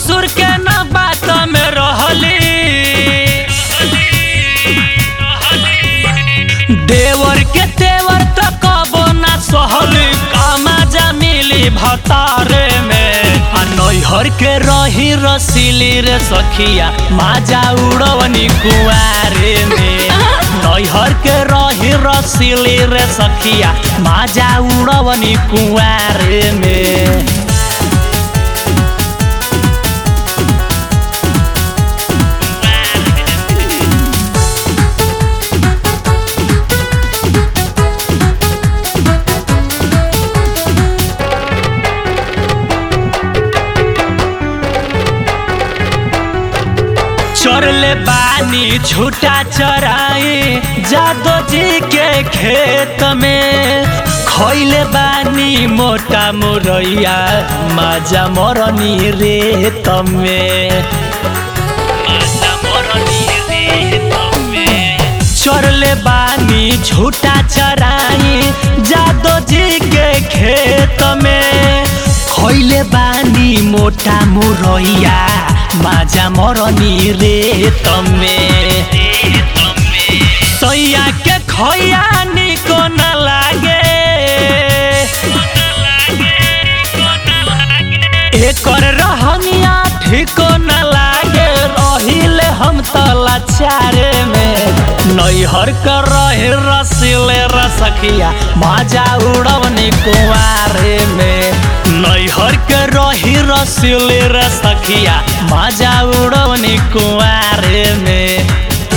ससुर के न बात में रहली देवर के तेवर त कबो ना सहली कामा जमीली भतारे में आ नैहर के रही रसीली रे सखिया माजा उड़वनी कुआरे में नैहर के रही रसीली रे सखिया माजा उड़वनी कुआरे में चरले बानी छूटा चराई जादो जी के खेत में खैले बानी मोटा मुरैया माजा मरनी रेत में माजा मरनी रेत में चरले बानी छूटा चराई जादो जी के खेत में खैले बानी मोटा मुरैया माजा मरनी रे तमे सैया के खैया निको न लागे एकर रहनिया ठीको न लागे रहिले हम तला चारे में नैहर कर रहे रसिले रसखिया माजा उड़वनी कुआरे में नैहर के रही रसिले रसखिया माजा उड़वनी कुआरे में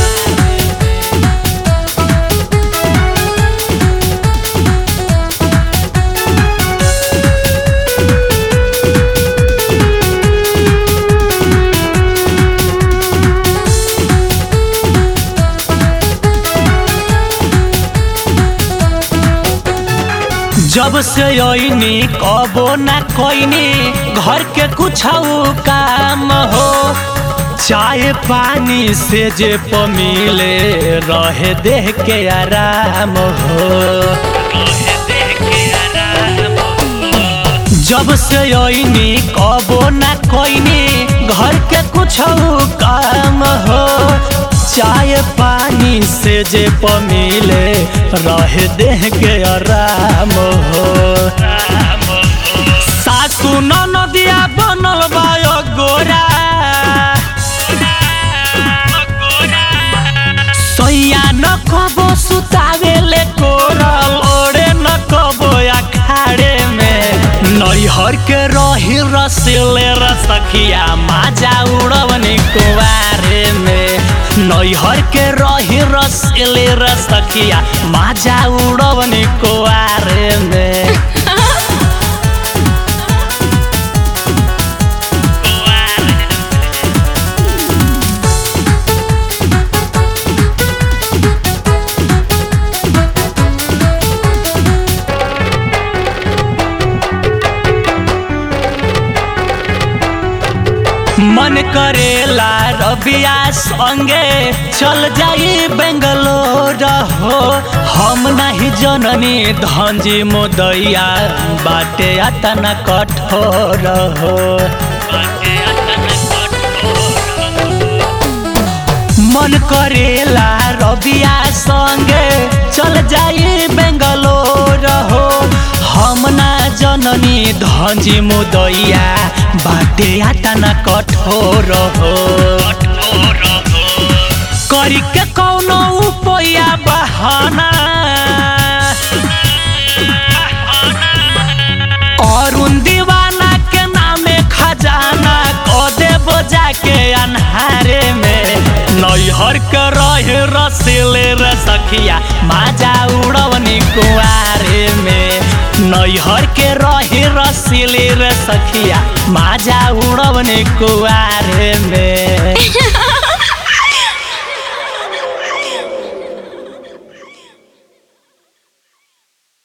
जब से अइनी कबो ना कोइनी घर के कुछ काम हो चाय पानी से जे पमिले रहे देह के आराम हो जब से अइनी कबो ना कोइनी घर के कुछ काम हो चाय पानी से जे पमिले रहे देह के आराम हो सासु नदिया बनल बायो गोरा सैया न कबो सुतावेले कोरल ओरे न कबो अखाड़े में नैहर के रही रसिले रसखिया माजा उड़वनी कुआरे में नैहर के रही रसिले रसखिया माजा उड़वनी कुआरे में मन करेला रबिया संगे चल जाई बेंगलोर हो हम नहीं जननी धंजी मोदैया बाटे अतना कठोर हो मन करेला रबिया संगे चल जाई बेंगलोर हो हम ना जननी धंजी मुदैया बाटे आतना कठोर हो करी के कौनो उपाया बहाना अरुण दीवाना के नामे खजाना क देबो जाके अन्हारे में नैहर के रहे रसिले रे सखिया माजा उड़वनी कुआरे में नैहर के रहे रसिले रे सखिया माजा उड़वनी कुआरे में